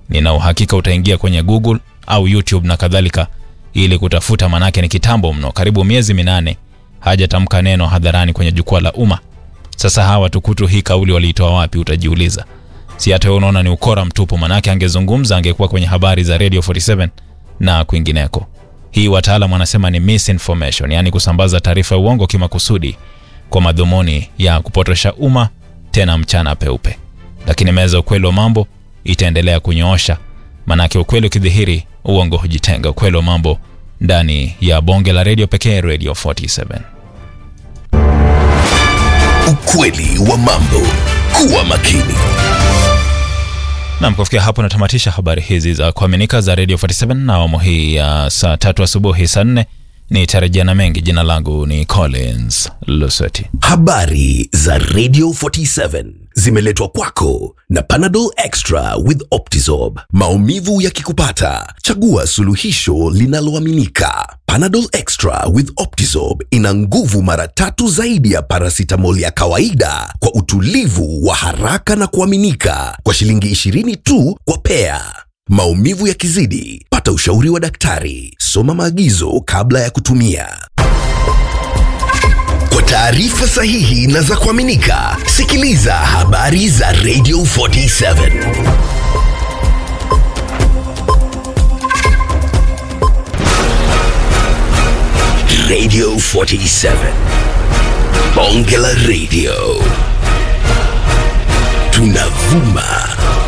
nina uhakika utaingia kwenye Google au YouTube na kadhalika ili kutafuta, manake ni kitambo mno, karibu miezi minane hajatamka neno hadharani kwenye jukwaa la umma. Sasa hawa tukutu hii kauli waliitoa wapi? Utajiuliza. Si hata wewe unaona ni ukora mtupu, manake angezungumza angekuwa kwenye habari za Radio 47 na kwingineko. Hii wataalamu wanasema ni misinformation, yaani kusambaza taarifa ya uongo kimakusudi kwa madhumuni ya kupotosha umma, tena mchana peupe. Lakini meza ya ukweli wa mambo itaendelea kunyoosha, manake ukweli ukidhihiri, uongo hujitenga. Ukweli wa mambo ndani ya bonge la redio pekee, Radio 47. Ukweli wa mambo. Kuwa makini. Nam, kufikia hapo natamatisha habari hizi za kuaminika za Radio 47 na awamu hii ya saa tatu asubuhi saa nne ni tarejea na mengi. Jina langu ni Collins Luseti. Habari za Radio 47 zimeletwa kwako na Panadol Extra with Optizorb. Maumivu yakikupata, chagua suluhisho linaloaminika. Panadol Extra with Optizorb ina nguvu mara tatu zaidi ya paracetamol ya kawaida kwa utulivu wa haraka na kuaminika kwa shilingi 20 tu kwa pea. Maumivu yakizidi, pata ushauri wa daktari. Soma maagizo kabla ya kutumia. Kwa taarifa sahihi na za kuaminika, sikiliza habari za Radio 47. Radio 47. Bonge la Radio. Tunavuma